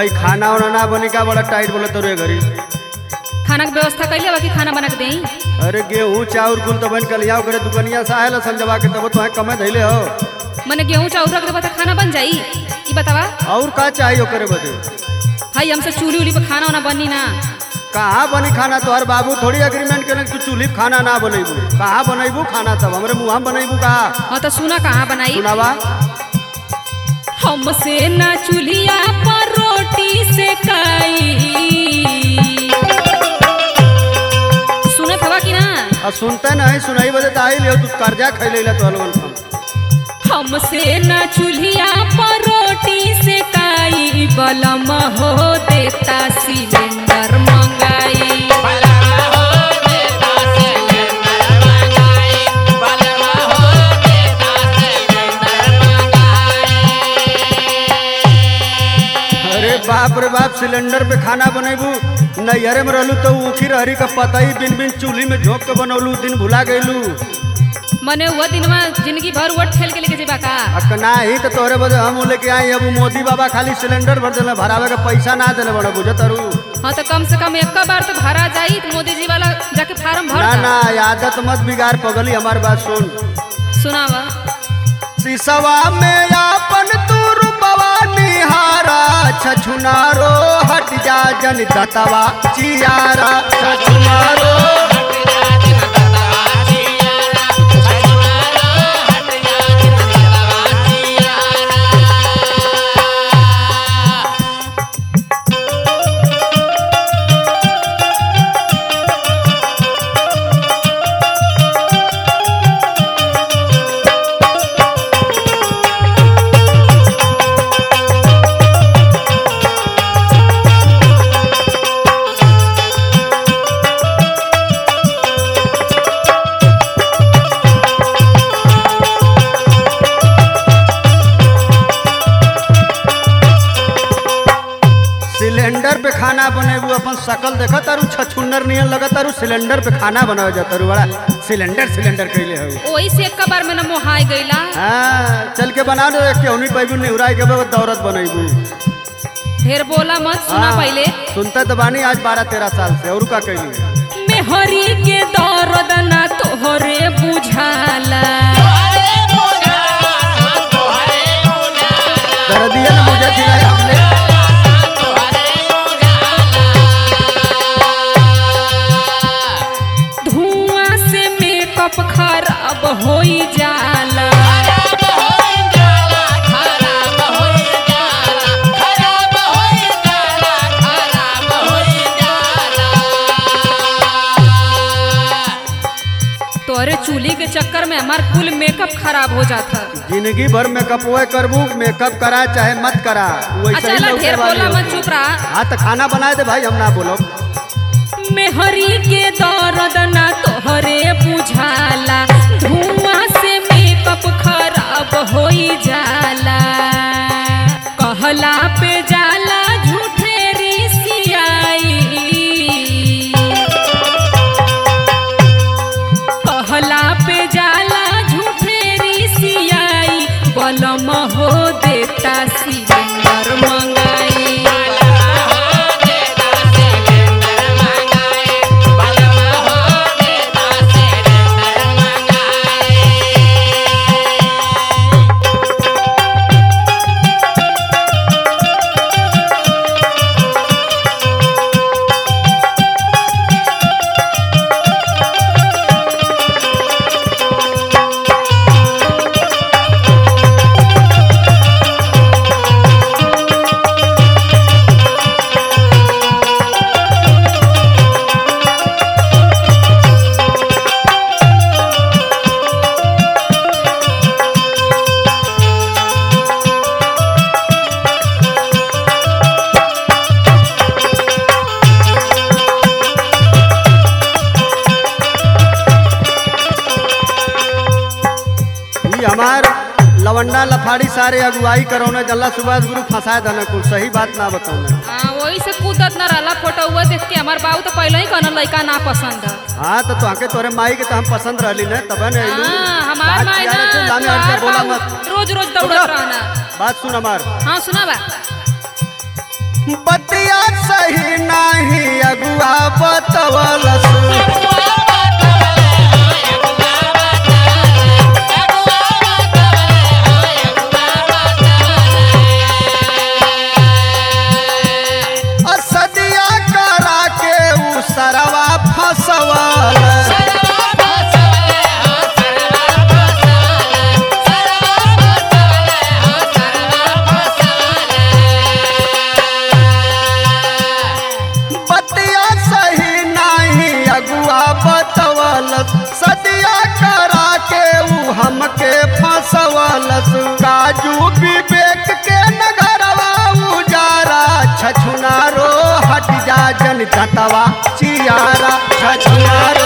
भाई खाना वाना ना बनी का बड़ा टाइट बोला तोरे घरी खाना के व्यवस्था कैले बा कि खाना बना के देई अरे गेहूं चाउर कुल तो बन कल यहाँ करे दुकनिया से आयल संजवा के तब तो कमे धैले हो मने गेहूं चाउर रख देबा त खाना बन जाई ई बतावा और का चाहिए ओकरे बदे हाई हमसे चूल्ही उली पे खाना वाना बनी ना कहाँ बनी खाना तोहर बाबू थोड़ी एग्रीमेंट करे तू चूल्ही पे खाना ना बनेबू कहाँ बनेबू खाना सब हमरे मुँह बनेबू कहाँ हाँ तो सुना कहाँ बनाई सुनावा हमसे ना चूल्हिया पर रोटी सेकाई सुनत हवा कि ना और सुनते नहीं सुनाई बदे तो आई लियो तू कर्जा खैले ला तो लोगन हम हमसे ना चूल्हिया पर रोटी सेकाई बलम हो देता सिलेंडर मंगाई अरे बाप रे बाप सिलेंडर पे खाना बनेबू नैहरे में रहलू तो ऊखी रहरी का पता ही बिन बिन चूल्ही में झोंक के बनौलू दिन भुला गईलू मने वो दिनवा जिंदगी भर वट खेल के लेके जेबा का अकना ही तो तोरे बदे हम लेके आई अब मोदी बाबा खाली सिलेंडर भर देले भरावे के पैसा ना देले बड़ा बुझत अरू हाँ तो कम से कम एक बार तो भरा जाई तो मोदी जी वाला जाके फार्म भर ना दा। ना आदत मत बिगाड़ पगली हमार बात सुन सुनावा सिसवा में आपन तू रूपवा निहारा छछुनारो हट जा जन दतवा चियारा छछुनारो सिलेंडर पे खाना बनेबू अपन शकल देखा तारू छछुन्नर नियन लगा तारू सिलेंडर पे खाना बनावे जा तारू बड़ा सिलेंडर सिलेंडर कैले हो वही से एक बार में न मोहाई गईला हाँ चल के बना दो केहनी पैबू निहुराई के बाद दौरत बनेबू ढेर बोला मत सुना हाँ, पहले सुनता तो बानी आज बारह तेरह साल से और का कैली मेहरी के दर्द ना तोहरे बुझाला दर्दिया ने मुझे खिलाया हमने धुआं से मेकअप खराब होई जाला तोरे चूल्ही के चक्कर में हमार कुल मेकअप खराब हो जाता जिंदगी भर मेकअप हुए करबू मेकअप करा चाहे मत करा वैसे अच्छा ही ला लौटे ढेर वाली बोला मत होगी। चुप रहा हाँ तो खाना बनाए दे भाई हम ना बोलो मेहरी के दर्द ना तोहरे बुझाला धुआं से मेकअप खराब होई जाला कहला पे जाला झूठे रिसियाई कहला पे जाला झूठे रिसियाई बलम हो देता सिलेंडर मंगाई ये हमार लवंडा लफाड़ी सारे अगुवाई करौने जल्ला सुभाष गुरु फंसाए दने कुल सही बात ना बताऊने हाँ वही से कूदत न रहला फोटो हुआ देख के हमार बाबू तो पहले ही कहना लड़का ना पसंद है हाँ तो तोहके तोरे माई के तो हम पसंद रहली न तब न अइलू हाँ, हमार बात माई किया ना रहते, लामे तोहार हट के बोला बाबू मत रोज रोज चुप दौड़त रह। रहना बात सुन हमार हाँ सुना बा बतिया सही नाही अगुआ बतवलस असदिया करा के उ सरवा फसवल बतिया सही नाही अगुआ बतवलस सदिया करा के उ हमके फसवलस काजू विवेक के नगरवा उजारा छछुनारो हट जा जन जतवा चियारा छछुनारो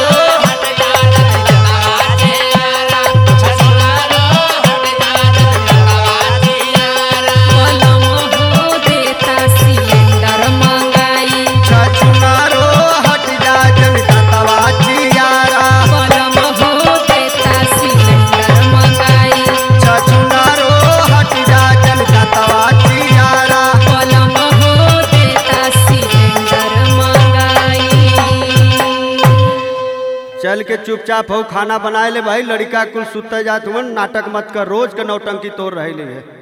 बलम हो देता सिलेंडर मंगाई छछुनारो हट जा जन जतवा चियारा बलम हो देता सिलेंडर मंगाई छछुनारो हट जा जन जतवा चियारा बलम हो देता सिलेंडर मंगाई चल के चुपचाप हो खाना बनाए ले भाई लड़का कुल सुते जात हुन नाटक मत कर रोज के नौटंकी तोड़ रहे ले